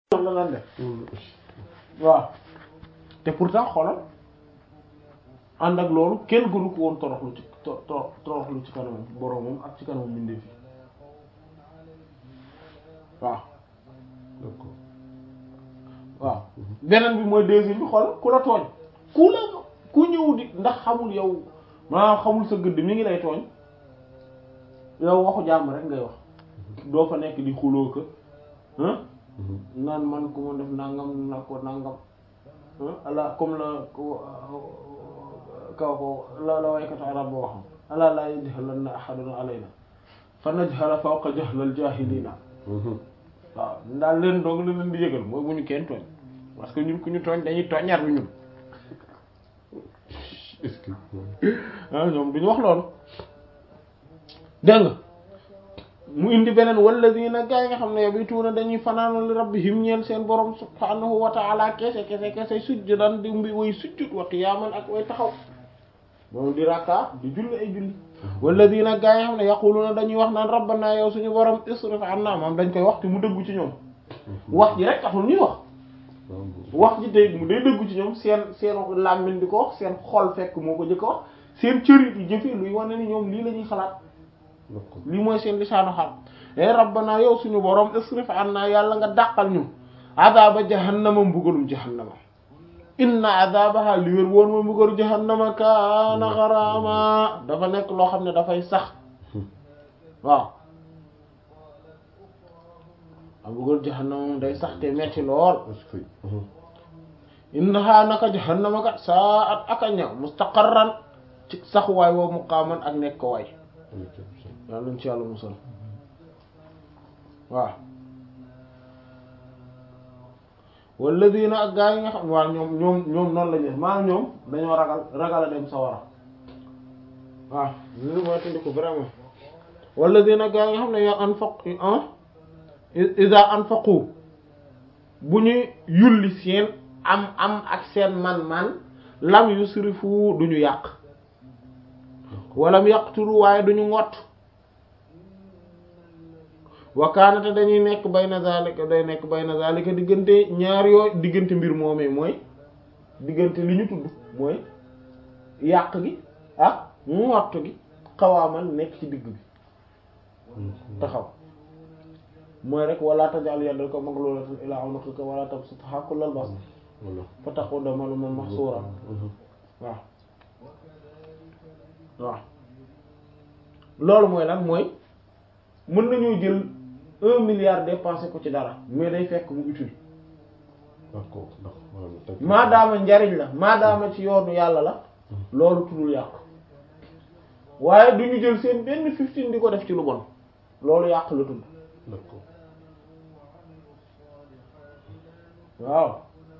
la lan def waaw te pourtant xoolal ànd ak loolu kenn gënu ko woon toroxlu ci to- to- toroxlu ci kanamam boromam ak ci kanamam mbindeef yi waaw d'accord waaw beneen bi mooy deuxième bi xoolal ku la tooñ ku la ku ñëw di ndax xamul yow maanaam xamul sa gëdd mi ngi lay tooñ yow waxu jàmm rek ngay wax doo fa nekk di xuloo ko ah naan man ku ma def nangam na ko nangam ala comme la ko kaw ko la la waykatu arab boo waxam ala laa yajhalanna ahadun alayna fa najhala fawqa jahlal jahilina waaw daal leen doog la leen di yëgal mooy bu ñu kenn tooñ parce que ñun ku ñu tooñ dañuy tooñaat bi ñun est-ce que ah ñoom duñu wax loolu dégg nga mu indi beneen walladina gaa yi nga xam ne yabituuna dañuy fanaanu li rabbihim ñeel seen borom subhanahu wa ta'ala kese kese kese sujjudan di mbi way sujjud wa qiyaman ak way taxaw moom di rakka di julli ay julli walladina gaa yi nga xam ne yaquluna dañuy wax naan rabbana yow suñu borom isrif anna moom dañ koy wax te mu dëggu ci ñoom wax ji rek taxul ñuy wax wax ji day mu day dëggu ci ñoom seen seen làmmiñ di ko wax seen xol fekk moo ko jëkk a wax seen cërit yi jëfee luy wane ni ñoom lii la ñuy xalaat d'accord lii mooy seen lisaanu xaal e rabbana yow suñu borom isrif anna yàlla nga dàqal ñu adaba jahannama mbugalum jahannama inna adabaha li wér woon ma mbugalu jahannama kaana xaraama dafa nekk loo xam ne dafay sax waaw a mbugalu jahannama moom day sax te metti lool est-ce que innaha naka jahannama kat saa at aka ñaw mustaqarran ci saxuwaay woo muqaaman ak nekk ko waay yàlla nañ ci yàlla musal waaw walladina ak gaa yi nga xam waaw ñoom ñoom ñoom noonu lañu def maanaam ñoom dañoo ragal ragal a dem sawara waaw li mooy tandi ko vraiment walladina gaa yi nga xam ne yoo anfaq iza anfaqu bu ñu yulli seen am am ak seen man-man lam yusrifu duñu yàq walam yaqturu waaye duñu ngott wakaanate dañuy nekk bayna zalika day nekk bayna zalika diggante ñaar yoo diggante mbir moomee mooy diggante li ñu tudd mooy yàq gi ak ngott gi xawaamal nekk ci digg bi taxaw mooy rek wala tajal yaddaka maglulatan ila unuqika wala tabsutha kullal bast voilà fa taquda maluman mahsura waaw waaw loolu mooy lan mooy mën nañoo jël un milliard dépensé ko ci dara mais day fekk mu utile d'accord ndax maanaam teg maadaama njariñ la maadaama ci yoonu yàlla la loolu tuddul yàq waaye du ñu jël seen benn fifteen di ko def ci lu bon loolu yàq la tudd d'accord waaw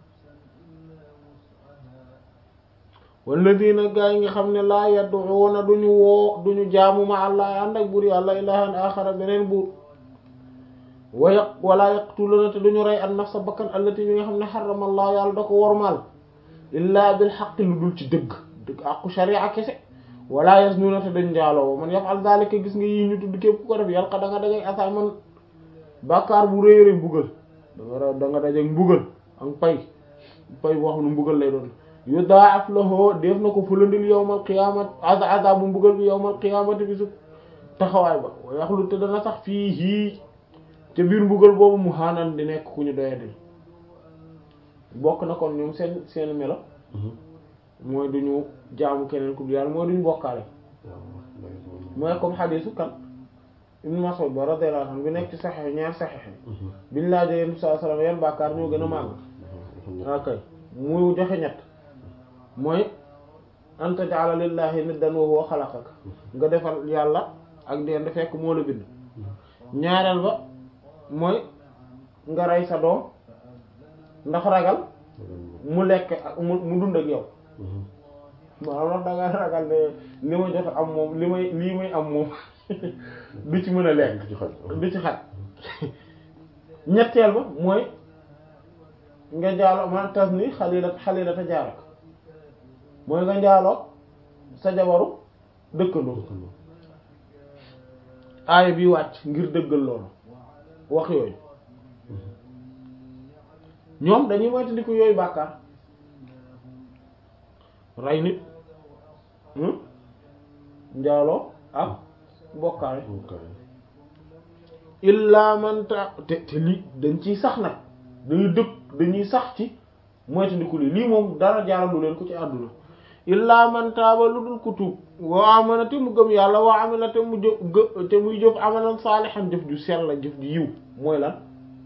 walladina gaa yi nga xam ne laa yad'una duñu woo duñu jaamu ma allah ànd ak buur yàlla ilahan axara beneen buur wa yaq wala yaqtuluna te duñu rey an nafsa bakkan allati bi nga xam ne xarama allah yàlla da ko wormaal illa bil xaq lu dul ci dëgg dëgg aqu sharia kese wala yaznuna te dañ njaaloo man yaf'al zalika gis nga yii ñu tudd képp ku ko def yàlla da nga dajeg asaman bàkkaar bu rëy rëy mbugal da nga da nga dajeg mbugal ak pay pay boo xam ne mbugal lay doon yudaaf lahu def na ko fulandil yawmal qiyamat az azabu mbugal bi yawmal qiyamati bi su taxawaay ba wa yaxlu te dana sax fii hii te biir mbugal boobu mu xaanaan di nekk ku ñu doyadil bokk na kon ñoom seen seen melo mooy duñu jaamu keneen ku dul yàlla mooy duñu bokkaale mooy comme xadiisu kan Ibn Mas'ud ba radiyallahu anhu bi nekk ci saxex ñaar saxex biñ laajee yéen sallallahu alayhi wasallam yan bàkkaar ñoo gën a màgg ok mu joxe ñett mooy an taj'ala lillahi niddan wa huwa xalaqak nga defal yàlla ak dend fekk moo la bind ñaareel ba mooy nga rey sa doom ndax ragal mu lekk ak mu mu dund ak yow maanaam ndax da nga ragal ne li ma jot am moom li may lii may am moom du ci mën a lekk ci xaj du ci xaj ñetteel ba mooy nga njaaloo man tas ni xalila xalila ta jaarak mooy nga njaaloo sa jabaru dëkkandoo aaya bi wàcc ngir dëggal loolu wax yooyu ñoom dañuy moytandiku yooyu bàkkaar rey nit njaaloo ak bokkaale illa man ta te te lii dañ ciy sax nag dañuy dëkk dañuy sax ci moytandiku lii lii moom dara jaaralu leen ko ci àdduna illa man taaba lu dul ku tuub wa amana te mu gëm yàlla wa amila te mu jëf te muy jëf amalan saalihan jëf ju sell la jëf ju yiw mooy lan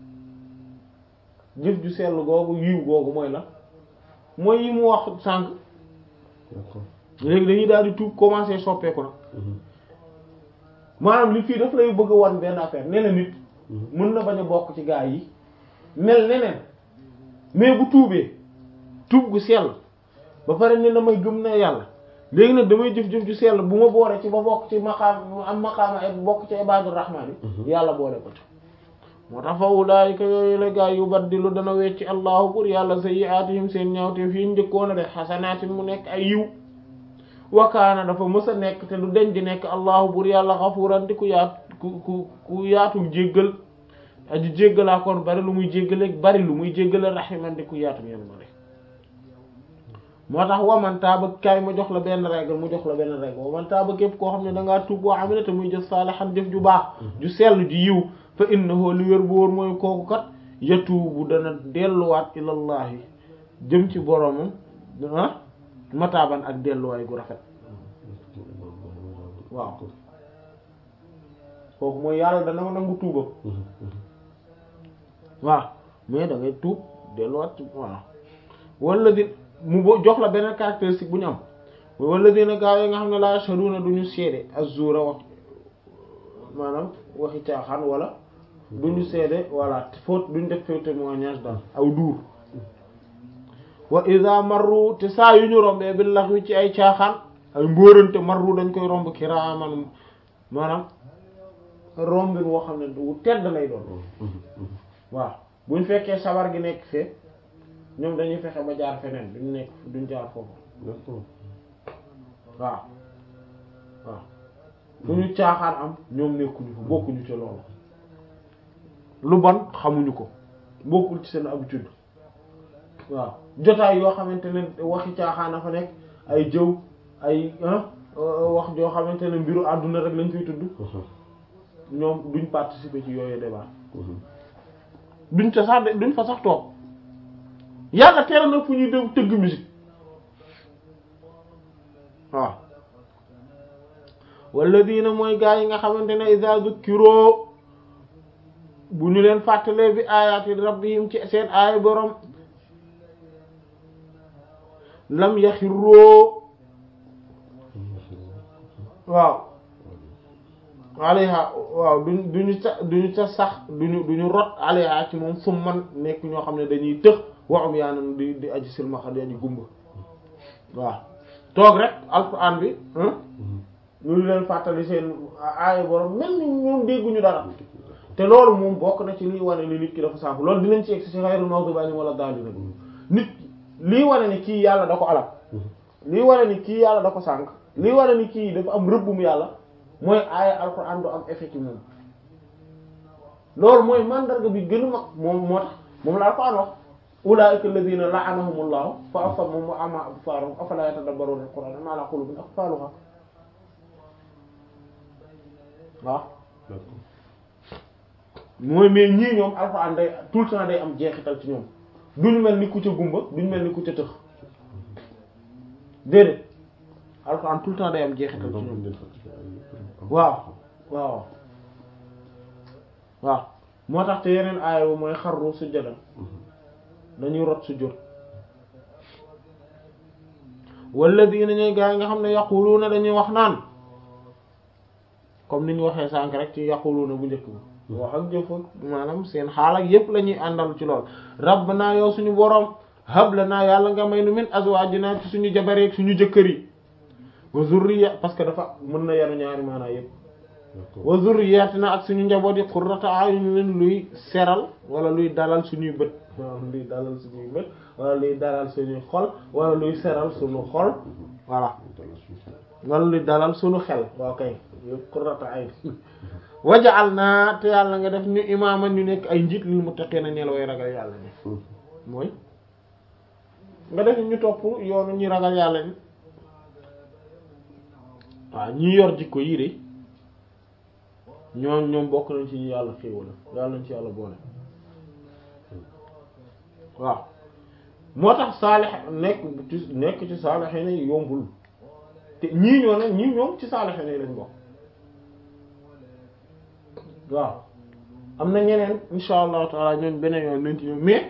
jëf ju sell googu yiw googu mooy lan mooy yi mu wax sànq léegi dañuy daal di tuub commencer soppeeku nag maanaam li fii daf lay bëgg a wan benn affaire nee na nit mën na bañ a bokk ci gaa yi mel neneen mais bu tuubee tuub gu sell ba pare ne damay gëm na yàlla léegi nag damay jëf-jëf ju sell bu ma boole ci ba bokk ci maqaam am maqaama ay bokk ci ibadur rahmaan yi yàlla boole ko ci moo tax fa ulaayika yooyu la gaa yu baddilu dana wecci allahu pour yàlla sayyi'aatihim seen ñaawte fii njëkkoon a def xasanaatin mu nekk ay yiw wakaana dafa mës a nekk te du deñ di nekk allahu pour yàlla xafuuran di ku yaatu ku ku ku yaatu jéggal aji jéggalaa kon bari lu muy jéggale bari lu muy jéggale raximan di ku yaatu yéen ma de moo tax wamantaa ba kaay ma jox la benn règle mu jox la benn règle wamantaa ba képp koo xam ne dangaa tuub waa amina te muy jëf saalihan jëf ju baax ju sell ju yiw fa innahu li wér bu wóor mooy kooku kat yatuubu dana delluwaat ilallahi jëm ci boromam ah mataaban ak delluwaay gu rafet waaw kooku mooy yàlla dana nangu tuubam waaw mais da ngay tuub delluwaat waaw wala di mu bo jox la beneen caractéristique bu ñu am wala dina gaa yi nga xam ne laa yashhaduna duñu seede az-zuura wax maanaam waxi caaxaan wala duñu seede wala faute duñu def faux témoignage daal aw duur wa iza marru te saa yu ñu rombee bi lax wi ci ay caaxaan ay mbóorante marru dañ koy romb kiraaman maanaam rombin woo xam ne du tedd lay doon waaw buñ fekkee sabar gi nekk fee ñoom dañuy fexe ba jaar feneen duñ nekk duñ jaar foofu waaw waaw fu ñu caaxaan am ñoom nekkuñu fa bokkuñu ci loolu lu bon xamuñu ko bokkul ci seen habitude waaw jotaay yoo xamante ne waxi caaxaan a fa nekk ay jëw ay wax joo xamante ne mbiru àdduna rek lañ fiy tudd ñoom duñ participer ci yooyu débat duñ ca sax de duñ fa sax toog yàlla tere na fu ñuy dem tëgg musique waaw walladina mooy gaa yi nga xamante ne iza zukkiroo bu ñu leen fàttalee bi ayaati rabbihim ci seen aaya borom lam yaxiroo waaw alayha waaw duñ duñu sa duñu sa sax duñu duñu rot alayha ci moom summan nekk ñoo xam ne dañuy tëx waxum yaa nan di di aji silmaxa di aji gumba waaw toog rek alquran bi ñu leen fàttali seen aaya borom mel ni ñoom dégguñu dara te loolu moom bokk na ci liy wane ni nit ki dafa sànk loolu dinañ ci egg si xayrul maghdubi alayhim wala daalliin nit lii wane ni kii yàlla da ko alal lii wane ni kii yàlla da ko sànk lii wane ni kii dafa am rëbbum yàlla mooy aaya alquran du am effet ci moom loolu mooy mandarga bi gën a mag moom moo tax moom la alquran wax ulaa'ika alladhina la'anahumullahu fa asammahum wa a'ma absarahum afala yatadabbaruna al-qur'ana am ala qulubin aqfaluha waaw mooy mais ñii ñoom alxuraan day tout le temps day am jeexital ci ñoom duñu mel ni ku ca gumba duñu mel ni ku ca tëx déedéet alxuraan tout le temps day am jeexital ci ñoom waaw waaw waaw moo tax te yeneen aaya bu mooy xarru sujjadan dañuy rot sujjóot walladina ñooy gaa yi nga xam ne yaquluuna dañuy wax naan comme ni ñu waxee sànk rek ci yaquluuna bu njëkk bi wax ak jëf maanaam seen xaal ak yépp la ñuy àndal ci lool rabbana yow suñu boroom hab lana yàlla nga may nu min azwaajina ci suñu jabareek suñu jëkkër yi wa zurriya parce que dafa mën na yanu ñaari maanaa yépp wa zurriyatina ak suñu njaboot yi qurrata a'yunin luy seral wala luy dalal suñuy bët wala luy dalal suñuy bët wala luy dalal suñuy xol wala luy seral suñu xol voilà wala luy dalal suñu xel waaw kay yëpp qurrata a'yun waja'alna te yàlla nga def ñu imaama ñu nekk ay njiit lil muttaqiina ñeel way ragal yàlla ni mooy nga def ñu topp yoonu ñi ragal yàlla ni waaw ñi yor jikko yii de ñoom ñoom bokk nañ ci ñu yàlla xéewal yàlla nañ ci yàlla boole waaw moo tax saalix nekk ci nekk ci saalixiin yi yombul te ñii ñoo ne ñii ñoom ci saalixiin yi lañ bokk waaw am na ñeneen insha allahu taala ñoom beneen yoon nañ ci ñoom mais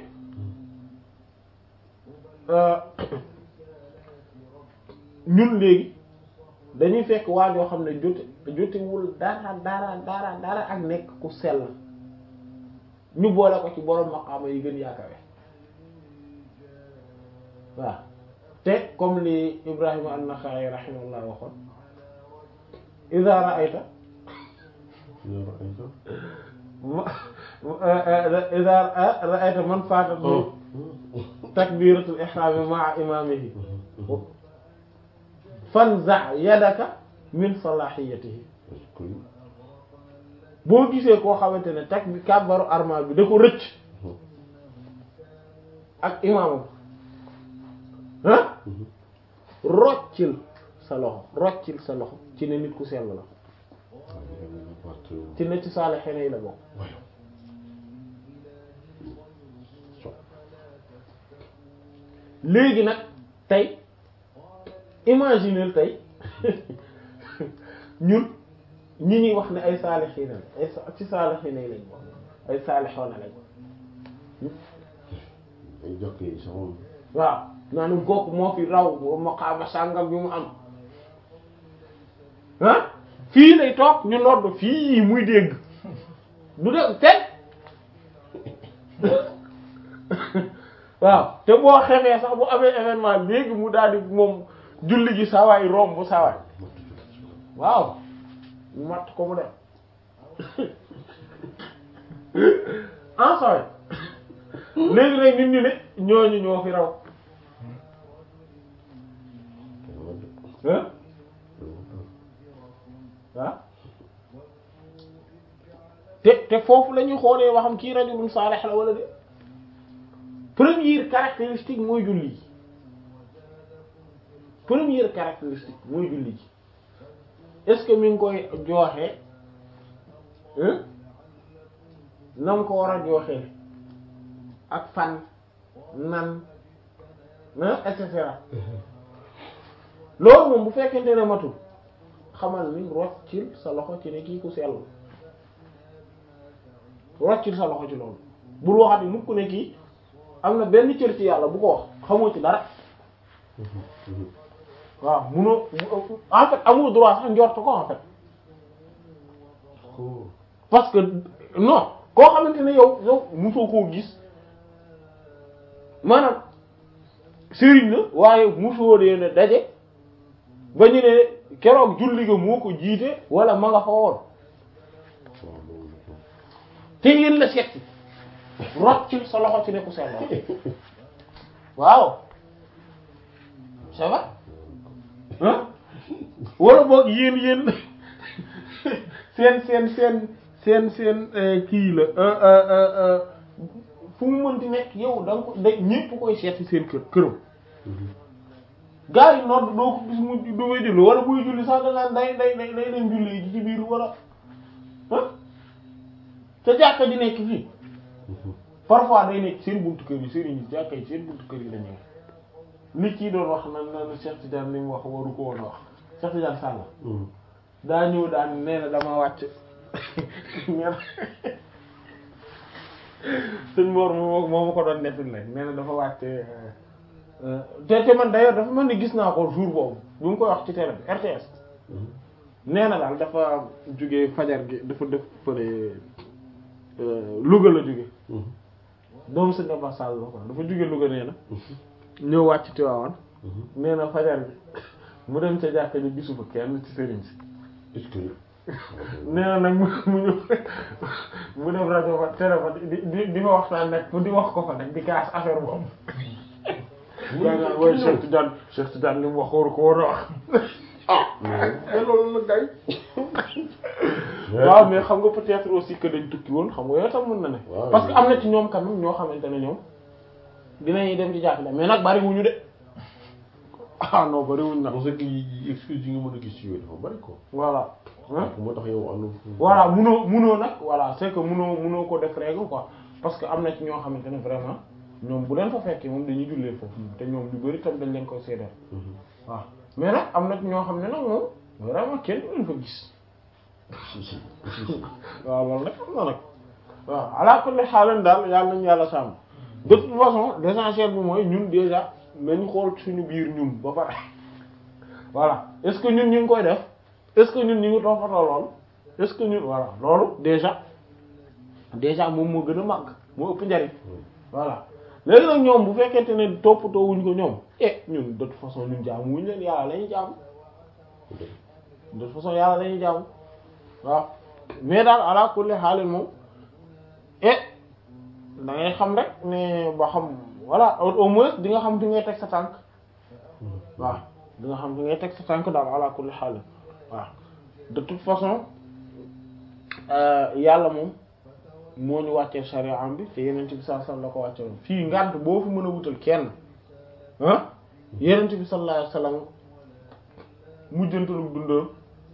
ñun léegi dañuy fekk waa joo xam ne jote jotewul dara dara dara dara ak nekk ku sell ñu boole ko ci borom maqaama yi gën yaakawe waaw te comme li Ibrahima an-Naxa'i rahimahullah waxoon idha ra'ayta idha ra'ayta man faatatu takbiratul ihram ma'a imamihi fanza yadaka min salahiyatihi boo gisee koo xamante ne tak bi kàbbaru armal bi da ko rëcc ak imaamam ah roccil sa loxo roccil sa loxo ci ne nit ku sell la ci ne ci saalihiin yi la bokk léegi nag tey imaginez tey ñun ñi ñuy wax ne ay saalihiin ay ci saalihiin yi lañ bokk ay saalixoona lañ ay jokk yi sax moom waaw naanu gokk moo fi raw maqaama sàngam bi mu am ah fii lay toog ñu nodd fii muy dégg du dégg teg waaw te boo xefee sax bu amee événement léegi mu daal di moom julli gi sawaay romb bu sawaay waaw mu matt ko mu dem en soirée léegi nag nit ñi ne ñooñu ñoo fi raw ah ah te te foofu la ñuy xoolee waxam kii rajulun saalih la wala de première caractéristique mooy julli ji première caractéristique mooy julli ji est-ce que mi ngi koy jooxee na mu ko war a jooxee ak fan nan et cetera loolu moom bu fekkente ne matul xamal ni roccil sa loxo ci ne kii ku sell roccil sa loxo ci loolu bul waxati mukk ne kii am na benn cër ci yàlla bu ko wax xamoo ci dara waaw munoo en fait amoo droit sax njort ko en fait parce que non koo xamante ne yow yow musoo koo gis maanaam sëriñ la waaye musoo dee ne daje ba ñu ne keroog julli ga moo ko jiite wala ma nga fa woon te yéen la seet rot ci sa loxo ci ne ku seen loxo waaw ça va ah wala boog yéen yéen seen seen seen seen seen kii la fu mu mënti nekk yow da nga ko da ñépp koy seet ci seen kër këram gaa yi nodd doo ko gis mu du may julli wala buy julli sax dangaan day day day day dem julli ji ci biir wala ah te jàkka ji nekk fii parfois day nekk seen buntu kër yi sëriñ yi jàkka yi seen buntu kër yi la ñëw li kii doon wax nan nan Cheikh Tidiane li mu wax waru ko woon a wax Cheikh Tidiane Sall daa ñëw daan nee na dama wàcc nee sëñ Mor moo moo ma ko doon nettali nag nee na dafa wàcc te te man d'ailleurs dafa mel ni gis naa ko jour boobu bi mu koy wax ci télé bi RTS nee na daal dafa jóge fajar gi dafa def fële Louga la jóge doomu sëñ Abba Sall la ko dafa jóge Louga nee na ñëw wàcc Tiwaawan nee na fajar gi mu dem ca jàkka ji gisu fa kenn ci sëriñ si nee na nag mu mu ñëw mu def rajo fa télé fa di di di fa waxtaan nag di wax ko fa nag di kaas affaire boobu gaa ngaan wooy Cheikh Tidiane Cheikh Tidiane li mu wax waru ko woon a wax ah mais loolu nag gay waaw mais xam nga peut-être aussi que dañ tukki woon xam nga yooyu tam mën na ne parce que am na ci ñoom quand même ñoo xamante ne ñoom dinañuy dem ci jàkka mais nag bari wuñu de ah non bari wuñu nag parce que yi excuse yi nga mën a gis ci yooyu dafa bari ko voilà hein moo tax yow ànd voilà munoo munoo nag voilà c'est que munoo munoo ko def règle quoi parce que am na ci ñoo xamante ne vraiment ñoom bu leen fa fekkee moom dañuy jullee foofu te ñoom lu bari tam dañ leen koy seedeel waaw mais nag am na ci ñoo xam ne nag moom vraiment kenn du leen fa gis waaw loolu nag am na nag waaw ala kulli xaalan daal yàlla nañu yàlla sàmm de toute façon l'essentiel bi mooy ñun déjà nañu xool suñu biir ñun ba pare voilà est-ce que ñun ñu ngi koy def est-ce que ñun ñu ngi toppatoo lool est-ce que ñun voilà loolu déjà déjà moom moo gën a màgg moo ëpp njariñ voilà léegi nag ñoom bu fekkente ne toppatoo wuñ ko ñoom eh ñun de toute façon ñun jaamu wuñ leen yàlla lañuy jaamu de toute façon yàlla lañuy jaamu waaw mais daal ala kulli xaalin moom eh da ngay xam rek ne ba xam voilà au au moins di nga xam fi ngay teg sa tànk waaw di nga xam fi ngay teg sa tànk daal ala kulli xaalin waaw de toute façon yàlla moom moo ñu wàccee sharia am bi te yenent bi sallallahu alayhi wasallam la ko wàcce woon fii ngànt boo fi mën a wutal kenn ah yenent bi sallallahu alayhi wasallam mujjantalu dundam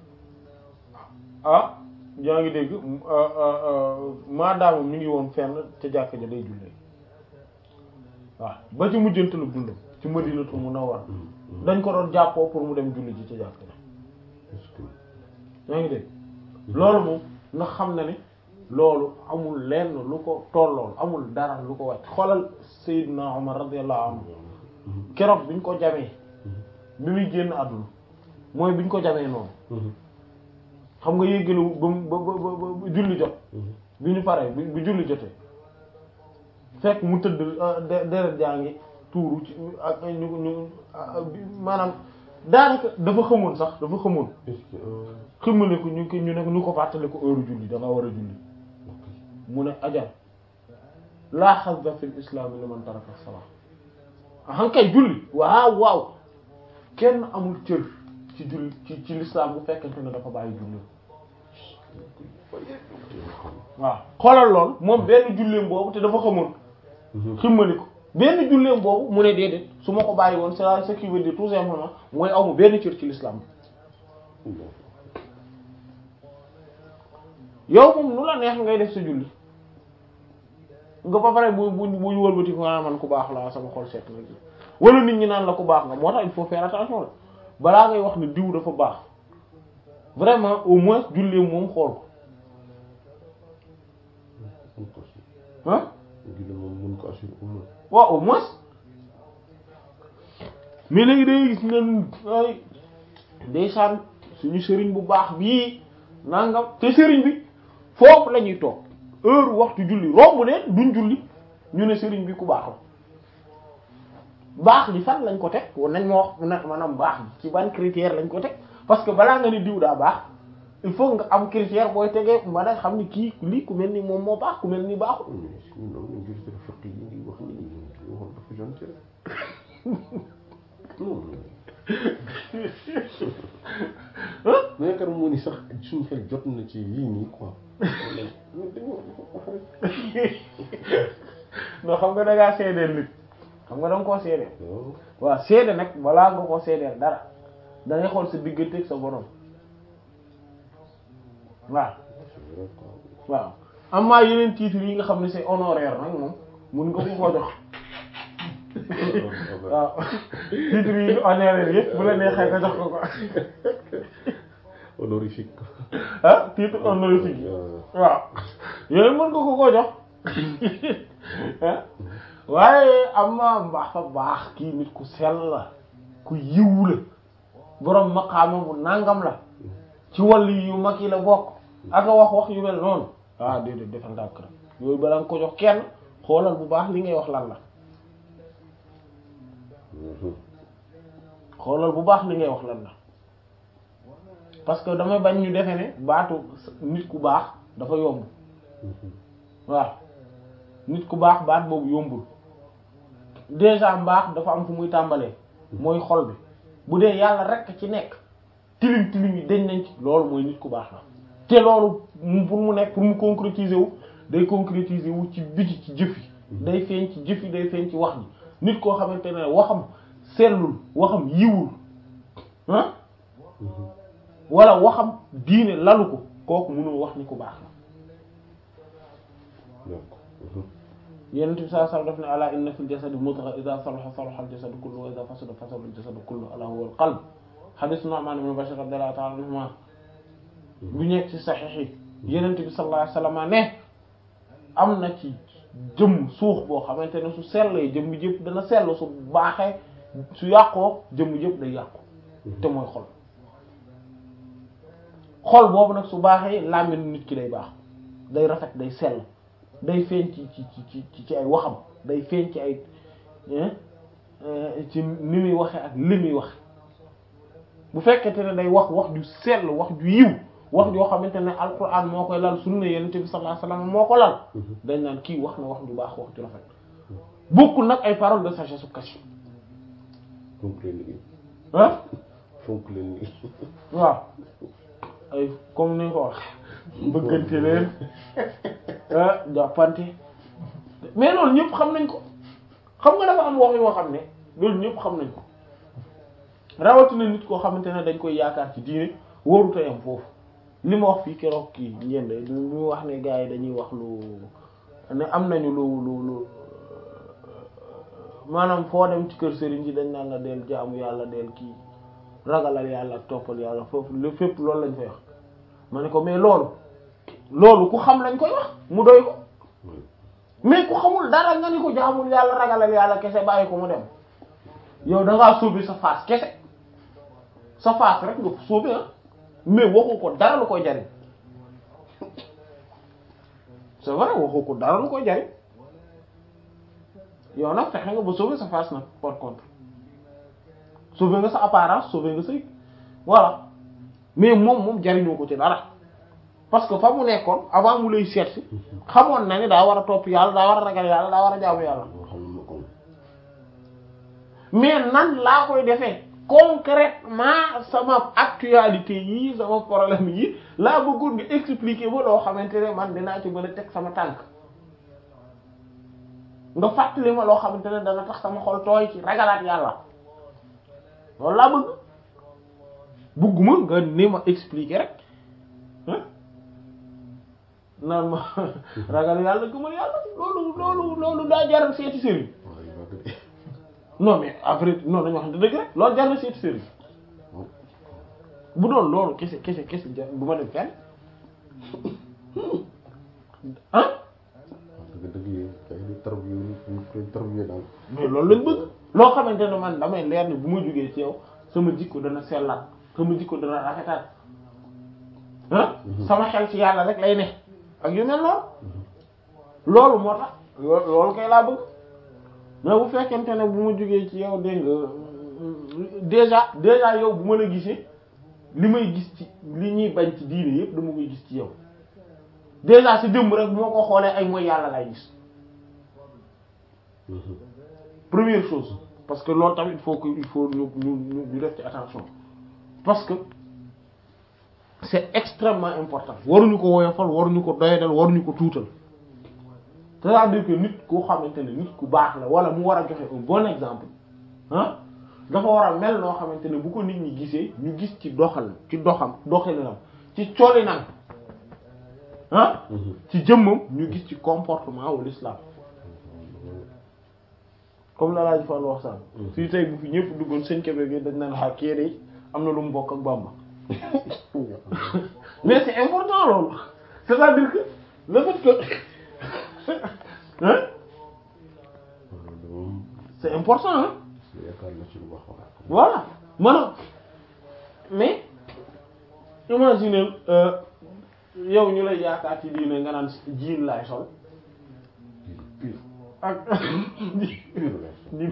ah yaa ngi dégg maadaama mi ngi woon fenn ca jàkka ja day jullee waaw ba ci mujjantalu dundam ci Madinatu Munawwara dañ ko doon jàppoo pour mu dem julli ji ca jàkka ja yaa ngi dégg loolu moom nga xam na ne loolu amul lenn lu ko tollool amul dara lu ko wàcc xoolal Seydina Omar radiyallahu anhu keroog biñ ko jamee bi muy génn àdduna mooy biñ ko jamee noonu xam nga yéggalu ba ba ba ba julli jot bi ñu paree bi julli jotee fekk mu tëdd deret jaa ngi tuuru ci ak ñu ñu maanaam daanaka dafa xamoon sax dafa xamoon ximale ko ñu ko ñu ne ñu ko fàttale ko heure julli da nga war a julli mu ne ajal laa hazza fil islam liman taraka salat ahan kay julli waaw waaw kenn amul cër ci julli ci ci l'islam bu fekkente ne dafa bàyyi julli waaw xoolal lool moom benn julleem boobu te dafa xamoon ximmali ko benn julleem boobu mu ne déedéet su ma ko bàyyi woon c'est ce qui veut dire tout simplement mooy amu benn cër ci l'islam yow moom nu la neex ngay def sa julli nga ba pare bu bu bu ñu wëlbati ko nga man ku baax la sama xol seet na wala nit ñi naan la ku baax nga moo tax il faut faire attention la balaa ngay wax ne diw dafa baax vraiment au moins julli moom xool ko ah julli moom mun ko assurer au moins waaw au moins mais léegi day gis ne ay ndeysaan suñu sëriñ bu baax bii nangam te sëriñ bi foofu la ñuy toog heure waxtu julli romb leen duñ julli ñu ne sëriñ bi ku baax la baax li fan lañ ko teg war nañ ma wax na maanaam baax bi ci ban critère lañ ko teg parce que balaa nga ni diw daa baax il faut nga am critère booy tegee mën a xam ni kii lii ku mel ni moom moo baax ku mel ni baaxul ñun am nañ gis dafa fekk yi ngi wax ni ñu wax dafa gentil non mais yaakaar moo ni sax suñu xel jot na ci yii nii quoi ñun dañoo wax rek non xam nga da ngaa seedeel nit xam nga da nga koo seedeel waaw waaw seede nag balaa nga koo seedeel dara da ngay xool sa diggante ak sa borom waaw c'est vrai quoi waaw amaa yeneen titres yi nga xam ne c'est honoraire nag moom mun nga ko koo jox waaw titres yi honoraire yëpp bu la neexee nga jox ko ko honorifique ah titre honorifique yi waaw yooyu mën nga ko koo jox ah waaye amaa mbaax fa baax kii nit ku sell la ku yiw la borom maqaama bu nangam la ci wàllu yu mag yi la bokk ak a wax wax yu mel noonu ah déedéet defal ndànk rek yooyu balaa nga ko jox kenn xoolal bu baax li ngay wax lan la xoolal bu baax li ngay wax lan la parce que damay bañ ñu defe ne baatu nit ku baax dafa yomb waaw nit ku baax baat boobu yombul déjà mbaax dafa am fu muy tàmbalee mooy xol bi bu dee yàlla rek ci nekk tilim tilim yi dañ nañ ci loolu mooy nit ku baax la te loolu mu pour mu nekk pour mu concrétiser wu day concrétiser wu ci biti ci jëf yi day feeñ ci jëf yi day feeñ ci wax ji nit koo xamante ne waxam sellul waxam yiwul ah wala waxam diine lalu ko kooku mënul wax ni ku baax la donc yenent bi sallallahu alayhi wasallam daf ne ala inna fil jasadi mudgha idha salaha salaha al jasadu kullu wa idha fasada fasada al jasadu kullu ala huwa al qalb hadith Nu'man ibn Bashir radiyallahu ta'ala anhuma bu nekk ci saxiix yi yenent bi sallallahu alayhi wasallam ne am na ci jëmm suux boo xamante ne su sellee jëmm jëpp dana sell su baaxee su yàqoo jëmm jëpp day yàqu te mooy xol xol boobu nag su baaxee làmmiñ nit ki day baax day rafet day sell day feeñ ci ci ci ci ci ay waxam day feeñ ci ay ci ni muy waxee ak li muy wax bu fekkente ne day wax wax ju sell wax ju yiw wax joo xamante ne alquran moo koy lal sunna yonent bi sallallahu alayhi wasallam moo ko lal dañ naan kii wax na wax ju baax wax ju rafet bokkul nag ay paroles de sagesse su caché fonk leen liggéey ah fonk leen liggéey waaw ay comme ni nga ko wax bëggante leen ah jàppante mais loolu ñëpp xam nañ ko xam nga dafa am wax yoo xam ne loolu ñëpp xam nañ ko rawatina nit koo xamante ne dañ koy yaakaar ci diine wóoru tayam foofu li ma wax fii keroog kii njënd li mu wax ne gars yi dañuy wax lu ne am nañu lu lu lu maanaam foo dem ci kër sëriñ ji dañ naan la del jaamu yàlla del kii ragalal yàlla ak toppal yàlla foofu lu fépp loolu lañ fay wax ma ne ko mais loolu loolu ku xam lañ koy wax mu doy ko mais ku xamul dara nga ni ko jaamul yàlla ragalal yàlla kese bàyyi ko mu dem yow da ngaa sóobi sa face kese sa face rek nga sóobi ah mais waxu ko dara lu koy jariñ c'est vrai waxu ko dara lu koy jariñ yow nag fexe nga ba sauver sa face nag par contre sauver nga sa apparence sauver nga sa voilà mais moom moom jariñoo ko ci dara parce que fa mu nekkoon avant mu lay seet si xamoon na ni daa war a topp yàlla daa war a ragal yàlla daa war a jaamu yàlla moo xam ma ko mais nan laa koy defee concrètement sama actualité yi sama problème yi laa bëggoon nga expliquer ba loo xamante ne man dinaa ci mën a teg sama tànk nga fàttali ma loo xamante ne dana tax sama xol tooy ci ragalaat yàlla loolu laa bëgg bëgguma nga ni ma expliquer rek ah naan ma ragal yàlla gëmal yàlla loolu loolu loolu daa jaral seeti sëriñ waaw yu baax de non mais après non dañu wax dëgg rek loolu jar na seeti sëriñ bu doon loolu kese kese kese jar bu ma dem fenn ah dëgg dëgg yi kay ñu tarbiya ñu koy tarbiya daal mais loolu lañ bëgg loo xamante ne man damay leer ni bu ma jógee ci yow sama jikko dana sellaat sama jikko dana rafetaat ah sama xel ci yàlla rek lay ne ak yu mel noonu loolu moo tax loo- loolu kay laa bëgg mais bu fekkente ne bu ma jógee ci yow dégg nga déjà déjà yow bu ma la gisee li may gis ci li ñuy bañ ci diine yépp dama koy gis ci yow déjà si jëmm rek bu ma ko xoolee ay mooy yàlla lay gis première chose parce que loolu tamit il faut que il faut ñu ñu ñu ñu def ci attention parce que c'est extrêmement important waruñu ko woyofal waruñu ko doyadal waruñu ko tuutal c'est-à-dire que nit koo xamante ne nit ku baax la wala mu war a joxe un bon exemple ah dafa war a mel noo xamante ne bu ko nit ñi gisee ñu gis ci doxal ci doxam doxalinam ci colinam ah ci jëmmam ñu gis ci comportement wu l'islam comme la laaj fan wax saan fii tey bu fi ñëpp duggoon seen kebe gi dañ naan xaa kii de am na lu mu bokk ak Bamba mais c'est important loolu c'est-à-dire que le fait que hein moom c'est important hein yaakaar na ci lu baax wax voilà maanaam mais imagine euh, yow ñu lay yaakaar ci diine nga naan jiin laay sol pire ak pire la di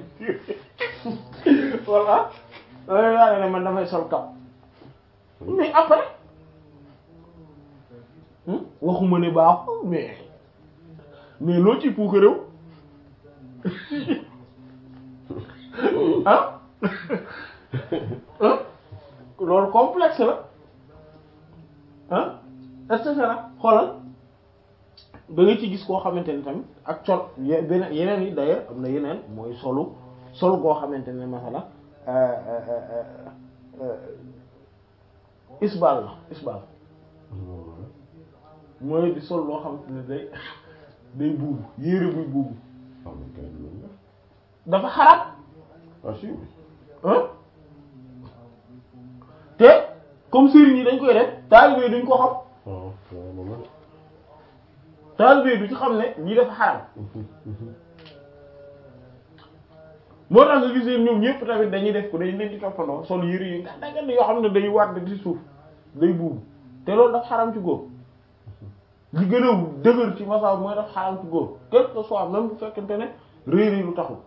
voilà loolu yaa ne man damay sol kap mais après hmm, waxuma ne baaxul mais mais loo ci puuk réew ah ah loolu complexe la ah et cetera xoolal da nga ci gis koo xamante ne tamit ak col ye- beneen yeneen yi d'ailleurs am na yeneen mooy solu sol goo xamante ne masala isbal la isbal mooy di sol loo xamante ne day day buubu yére buy buubu ah man kay du loolu dafa xaraam ah si ah te comme sëriñ yi dañ koy def taalibe yi duñ ko xam ah waaw moom la taalibe yi du ci xam ne lii dafa xaraam moo tax nga gisee ñoom ñëpp tamit dañuy def ko dañ leen di toppandoo sol yére yi nga daggan yoo xam ne day wàdd ci suuf day buubu te loolu dafa xaraam ci góor li gën a dëgër ci masaw mooy dafa xaraam ci góor quel que soit même bu fekkente ne réy réy lu taxul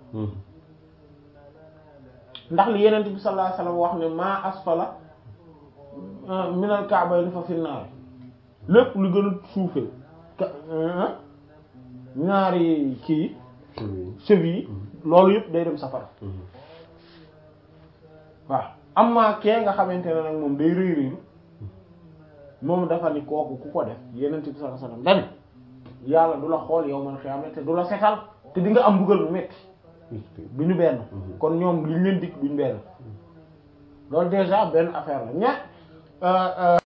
ndax li yenent bi sallallahu alayhi wasallam wax ne maa asfala minal ka'bayni fa finnaar lépp lu gën a suufee ka ñaari kii cheveux yi loolu yëpp day dem safara waaw amma kee nga xamante ne nag moom day rëy rëylu moom dafa ni kooku ku ko def yenent bi sallallahu alayhi wasallam dani yàlla du la xool yow man xiyaama te du la setal te di nga am mbugal mu metti du ñu benn kon ñoom liñ leen dikk duñ benn loolu déjà benn affaire la ña